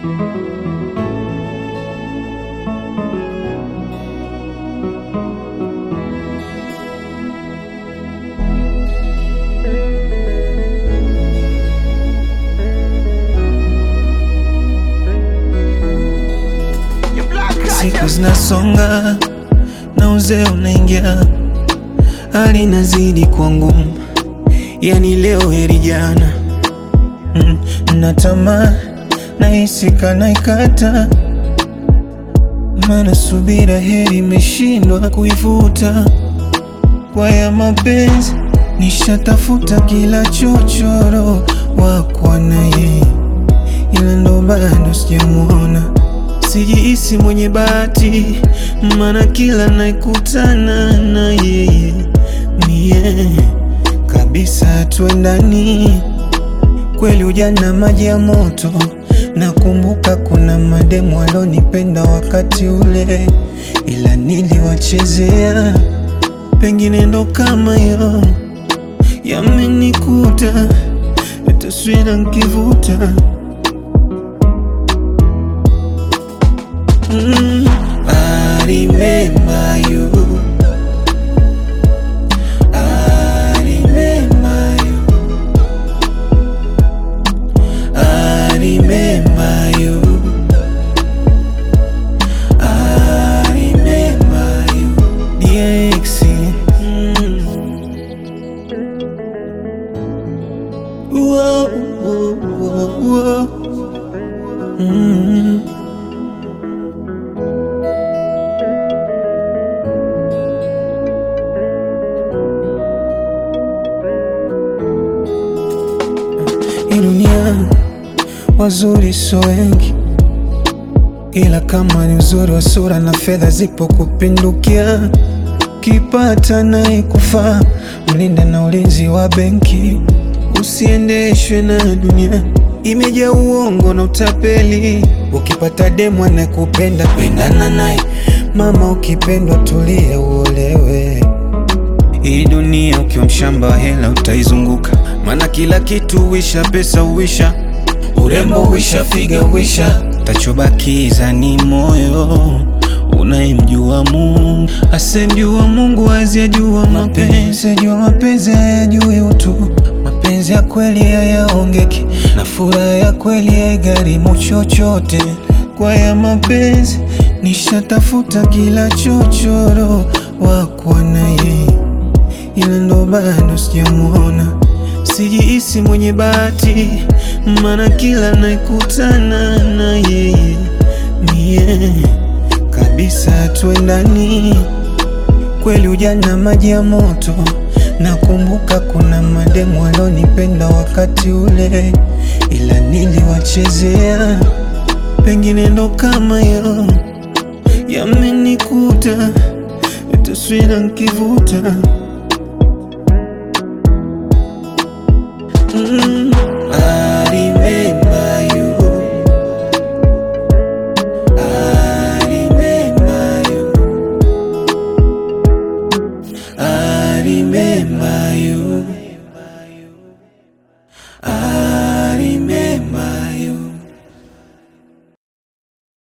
Siku zinasonga na uzee unaingia, hali inazidi kuwa ngumu, yani leo heri jana. Mm, na tamaa nahisi kana ikata, maana subira heri imeshindwa kuivuta. Kwa ya mapenzi nishatafuta kila chochoro wakwa naye, ila ndo bado sijamuona. Sijihisi mwenye bahati, maana kila naikutana na yeye mie kabisa tuendani. Kweli ujana maji ya moto, nakumbuka kuna mademu walonipenda wakati ule, ila niliwachezea. Pengine ndo kama yo yamenikuta, taswira nkivuta Mm, I remember you. I remember you. I remember you. I remember you. DX. Mm. Whoa, whoa, whoa, whoa. Mm. Hii dunia wazuri so wengi, ila kama ni uzuri wa sura na fedha zipo kupindukia, kipata naye kufaa, mlinda na ulinzi wa benki, usiendeshwe na dunia imejaa uongo na utapeli. Ukipata demu anayekupenda pendana naye, mama, ukipendwa tulia uolewe. Hii dunia ukiwa mshamba wa hela utaizunguka, maana kila kitu huisha, pesa huisha, urembo huisha, figa huisha, tachobakiza ni moyo unayemjua Mungu. Asemjua Mungu aziyajua mapenzi, ajua mapenzi hayajui utu. Mapenzi ya kweli hayaongeki, na furaha ya kweli haigharimu chochote. Kwa ya mapenzi nishatafuta kila chochoro wakwa naye ila ndo bado sijamuona. Sijihisi mwenye bahati, maana kila naikutana na yeye mie kabisa tuendani. Kweli ujana maji ya moto, nakumbuka kuna mademu walonipenda wakati ule, ila niliwachezea. Pengine ndo kama yo yamenikuta, taswira nkivuta Mm.